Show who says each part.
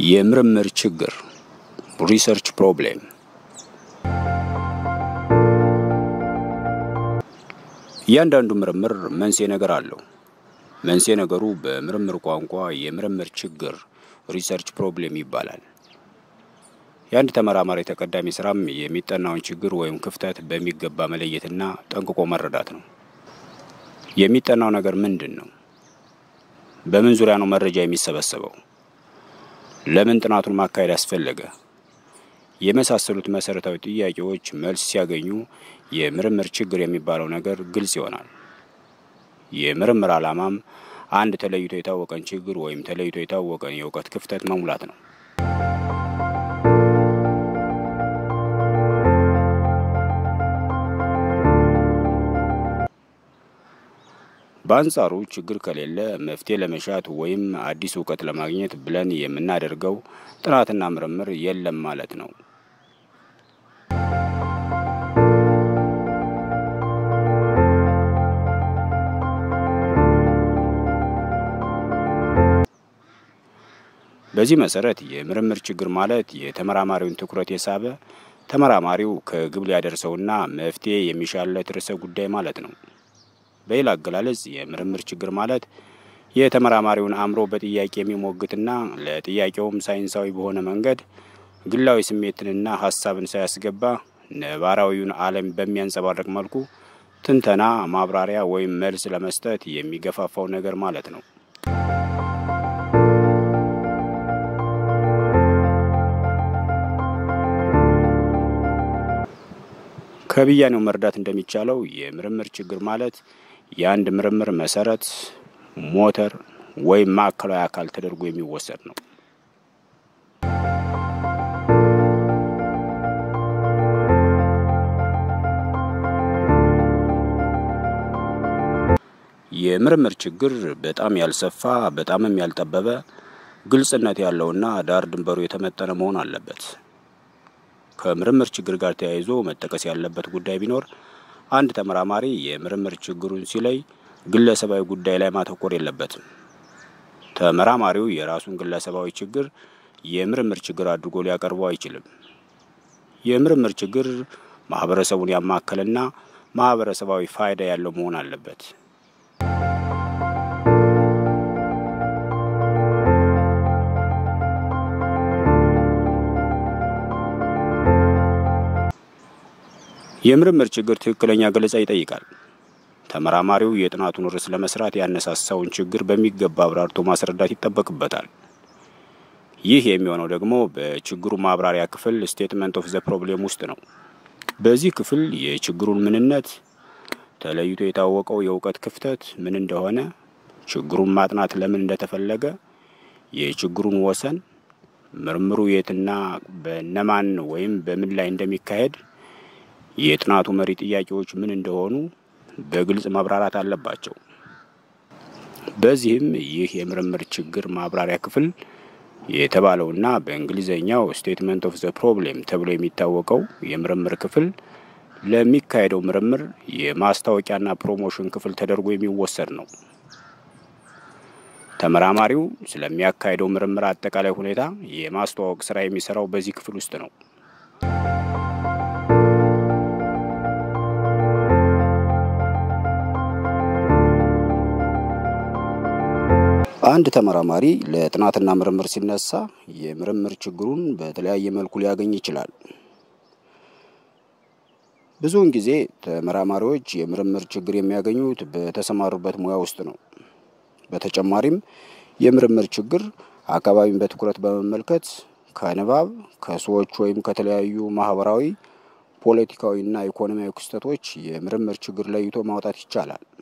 Speaker 1: የምርምር ችግር ሪሰርች ፕሮብሌም እያንዳንዱ ምርምር መንስኤ ነገር አለው። መንስኤ ነገሩ በምርምር ቋንቋ የምርምር ችግር ሪሰርች ፕሮብሌም ይባላል። የአንድ ተመራማሪ ተቀዳሚ ስራም የሚጠናውን ችግር ወይም ክፍተት በሚገባ መለየትና ጠንቅቆ መረዳት ነው። የሚጠናው ነገር ምንድን ነው? በምን ዙሪያ ነው መረጃ የሚሰበሰበው? ለምን ጥናቱን ማካሄድ አስፈለገ? የመሳሰሉት መሰረታዊ ጥያቄዎች መልስ ሲያገኙ የምርምር ችግር የሚባለው ነገር ግልጽ ይሆናል። የምርምር ዓላማም አንድ ተለይቶ የታወቀን ችግር ወይም ተለይቶ የታወቀን የእውቀት ክፍተት መሙላት ነው። በአንጻሩ ችግር ከሌለ መፍትሄ ለመሻት ወይም አዲስ እውቀት ለማግኘት ብለን የምናደርገው ጥናትና ምርምር የለም ማለት ነው። በዚህ መሰረት የምርምር ችግር ማለት የተመራማሪውን ትኩረት የሳበ ተመራማሪው ከግብ ሊያደርሰውና መፍትሄ የሚሻለት ርዕሰ ጉዳይ ማለት ነው። በሌላ አገላለጽ የምርምር ችግር ማለት የተመራማሪውን አእምሮ በጥያቄ የሚሞግትና ለጥያቄውም ሳይንሳዊ በሆነ መንገድ ግላዊ ስሜትንና ሀሳብን ሳያስገባ ነባራዊውን ዓለም በሚያንጸባርቅ መልኩ ትንተና፣ ማብራሪያ ወይም መልስ ለመስጠት የሚገፋፋው ነገር ማለት ነው። ከብያኔው መረዳት እንደሚቻለው የምርምር ችግር ማለት የአንድ ምርምር መሰረት፣ ሞተር ወይም ማዕከላዊ አካል ተደርጎ የሚወሰድ ነው። የምርምር ችግር በጣም ያልሰፋ በጣምም ያልጠበበ ግልጽነት ያለውና ዳር ድንበሩ የተመጠነ መሆን አለበት። ከምርምር ችግር ጋር ተያይዞ መጠቀስ ያለበት ጉዳይ ቢኖር አንድ ተመራማሪ የምርምር ችግሩን ሲለይ ግለሰባዊ ጉዳይ ላይ ማተኮር የለበትም። ተመራማሪው የራሱን ግለሰባዊ ችግር የምርምር ችግር አድርጎ ሊያቀርበው አይችልም። የምርምር ችግር ማህበረሰቡን ያማከለና ማህበረሰባዊ ፋይዳ ያለው መሆን አለበት። የምርምር ችግር ትክክለኛ ገለጻ ይጠይቃል። ተመራማሪው የጥናቱን ርዕስ ለመስራት ያነሳሳውን ችግር በሚገባ አብራርቶ ማስረዳት ይጠበቅበታል። ይህ የሚሆነው ደግሞ በችግሩ ማብራሪያ ክፍል ስቴትመንት ኦፍ ዘ ፕሮብሌም ውስጥ ነው። በዚህ ክፍል የችግሩን ምንነት፣ ተለይቶ የታወቀው የእውቀት ክፍተት ምን እንደሆነ፣ ችግሩን ማጥናት ለምን እንደተፈለገ፣ የችግሩን ወሰን፣ ምርምሩ የትና በነማን ወይም በምን ላይ እንደሚካሄድ የጥናቱ መሪ ጥያቄዎች ምን እንደሆኑ በግልጽ መብራራት አለባቸው። በዚህም ይህ የምርምር ችግር ማብራሪያ ክፍል የተባለውና በእንግሊዝኛው ስቴትመንት ኦፍ ዘ ፕሮብሌም ተብሎ የሚታወቀው የምርምር ክፍል ለሚካሄደው ምርምር የማስታወቂያና ፕሮሞሽን ክፍል ተደርጎ የሚወሰድ ነው። ተመራማሪው ስለሚያካሄደው ምርምር አጠቃላይ ሁኔታ የማስተዋወቅ ስራ የሚሰራው በዚህ ክፍል ውስጥ ነው። አንድ ተመራማሪ ለጥናትና ምርምር ሲነሳ የምርምር ችግሩን በተለያየ መልኩ ሊያገኝ ይችላል። ብዙውን ጊዜ ተመራማሪዎች የምርምር ችግር የሚያገኙት በተሰማሩበት ሙያ ውስጥ ነው። በተጨማሪም የምርምር ችግር አካባቢን በትኩረት በመመልከት ከንባብ፣ ከሰዎች ወይም ከተለያዩ ማህበራዊ፣ ፖለቲካዊና ኢኮኖሚያዊ ክስተቶች የምርምር ችግር ለይቶ ማውጣት ይቻላል።